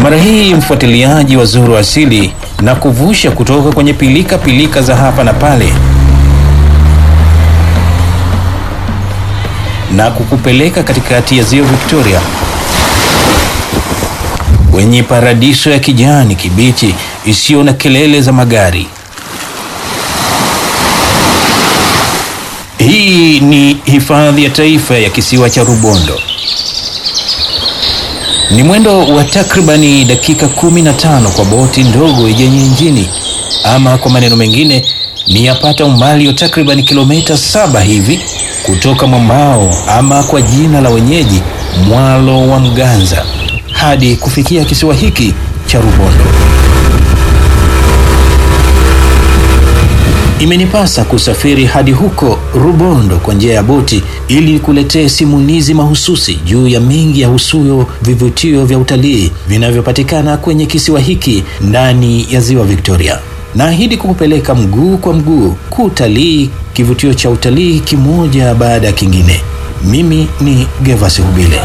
mara hii mfuatiliaji wa Zuru Asili na kuvusha kutoka kwenye pilika pilika za hapa na pale na kukupeleka katikati ya ziwa Victoria kwenye paradiso ya kijani kibichi isiyo na kelele za magari. Hii ni hifadhi ya taifa ya kisiwa cha Rubondo. Ni mwendo wa takribani dakika kumi na tano kwa boti ndogo yenye injini, ama kwa maneno mengine ni yapata umbali wa takribani kilomita saba hivi kutoka mwambao ama kwa jina la wenyeji mwalo wa Mganza hadi kufikia kisiwa hiki cha Rubondo. Imenipasa kusafiri hadi huko Rubondo kwa njia ya boti ili kuletea simulizi mahususi juu ya mengi ya husuyo vivutio vya utalii vinavyopatikana kwenye kisiwa hiki ndani ya ziwa Victoria. Naahidi kukupeleka mguu kwa mguu kutalii kivutio cha utalii kimoja baada ya kingine. Mimi ni Gervas Hubile.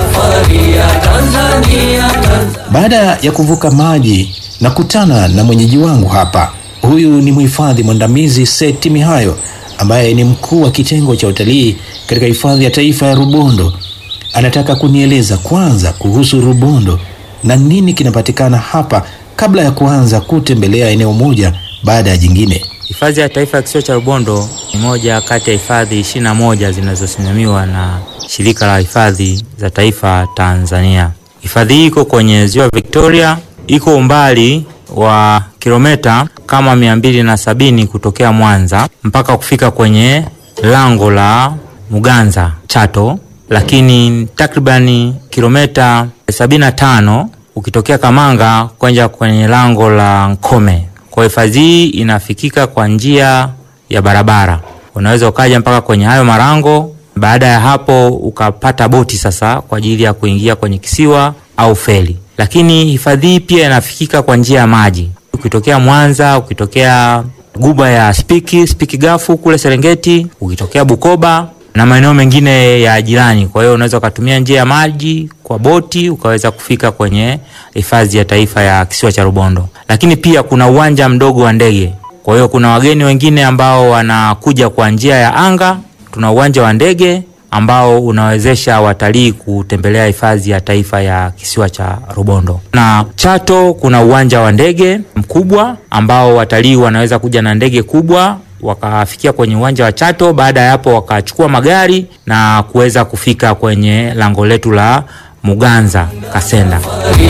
Baada ya kuvuka maji na kutana na mwenyeji wangu hapa. Huyu ni mhifadhi mwandamizi Seti Mihayo ambaye ni mkuu wa kitengo cha utalii katika hifadhi ya taifa ya Rubondo. Anataka kunieleza kwanza kuhusu Rubondo na nini kinapatikana hapa kabla ya kuanza kutembelea eneo moja baada ya jingine. Hifadhi ya Taifa ya Kisiwa cha Rubondo ni moja kati ya hifadhi ishirini na moja zinazosimamiwa na Shirika la Hifadhi za Taifa Tanzania. Hifadhi hii iko kwenye Ziwa Victoria, iko umbali wa kilomita kama mia mbili na sabini kutokea Mwanza mpaka kufika kwenye lango la Muganza Chato, lakini takribani kilomita sabini na tano ukitokea Kamanga kwenda kwenye lango la Nkome. Kwa hifadhi hii inafikika kwa njia ya barabara, unaweza ukaja mpaka kwenye hayo marango. Baada ya hapo ukapata boti sasa kwa ajili ya kuingia kwenye kisiwa au feri. Lakini hifadhi hii pia inafikika kwa njia ya maji, ukitokea Mwanza, ukitokea guba ya Spiki Spiki Gafu kule Serengeti, ukitokea Bukoba na maeneo mengine ya jirani. Kwa hiyo unaweza ukatumia njia ya maji kwa boti ukaweza kufika kwenye hifadhi ya taifa ya kisiwa cha Rubondo. Lakini pia kuna uwanja mdogo wa ndege, kwa hiyo kuna wageni wengine ambao wanakuja kwa njia ya anga. Tuna uwanja wa ndege ambao unawezesha watalii kutembelea hifadhi ya taifa ya kisiwa cha Rubondo. Na Chato kuna uwanja wa ndege mkubwa ambao watalii wanaweza kuja na ndege kubwa wakafikia kwenye uwanja wa Chato. Baada ya hapo, wakachukua magari na kuweza kufika kwenye lango letu la Muganza Kasenda.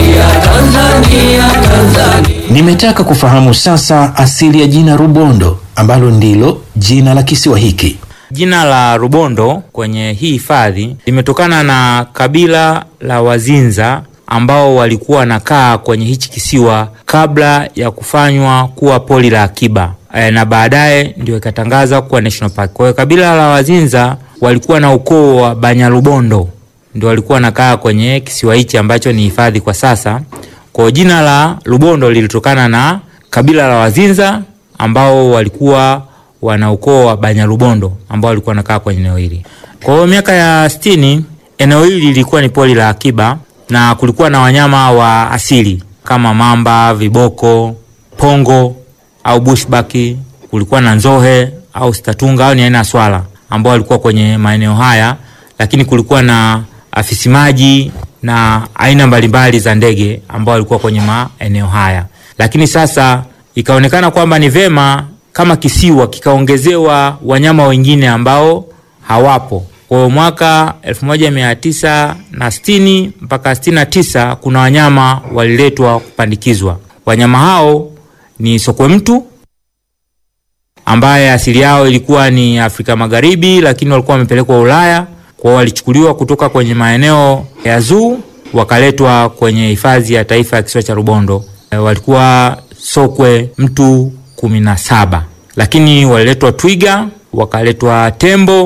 Nimetaka kufahamu sasa asili ya jina Rubondo ambalo ndilo jina la kisiwa hiki. Jina la Rubondo kwenye hii hifadhi limetokana na kabila la Wazinza ambao walikuwa wanakaa kwenye hichi kisiwa kabla ya kufanywa kuwa pori la akiba e, na baadaye ndio ikatangaza kuwa national park. Kwa hiyo kabila la Wazinza walikuwa na ukoo wa Banyarubondo ndio walikuwa wanakaa kwenye kisiwa hichi ambacho ni hifadhi kwa sasa. Kwa jina la Rubondo lilitokana na kabila la Wazinza ambao walikuwa wana ukoo wa Banyarubondo ambao walikuwa wanakaa kwenye eneo hili. Kwa hiyo miaka ya sitini eneo hili lilikuwa ni pori la akiba na kulikuwa na wanyama wa asili kama mamba, viboko, pongo au bushback. Kulikuwa na nzohe au statunga au ni aina ya swala ambao walikuwa kwenye maeneo haya, lakini kulikuwa na afisi maji na aina mbalimbali za ndege ambao walikuwa kwenye maeneo haya, lakini sasa ikaonekana kwamba ni vema kama kisiwa kikaongezewa wanyama wengine ambao hawapo. Kwa hiyo mwaka elfu moja mia tisa na sitini mpaka sitini na tisa kuna wanyama waliletwa kupandikizwa. Wanyama hao ni sokwe mtu ambaye asili yao ilikuwa ni Afrika Magharibi, lakini walikuwa wamepelekwa Ulaya. Kwa hiyo walichukuliwa kutoka kwenye maeneo ya zoo wakaletwa kwenye hifadhi ya taifa ya kisiwa cha Rubondo. E, walikuwa sokwe mtu kumi na saba, lakini waliletwa twiga, wakaletwa tembo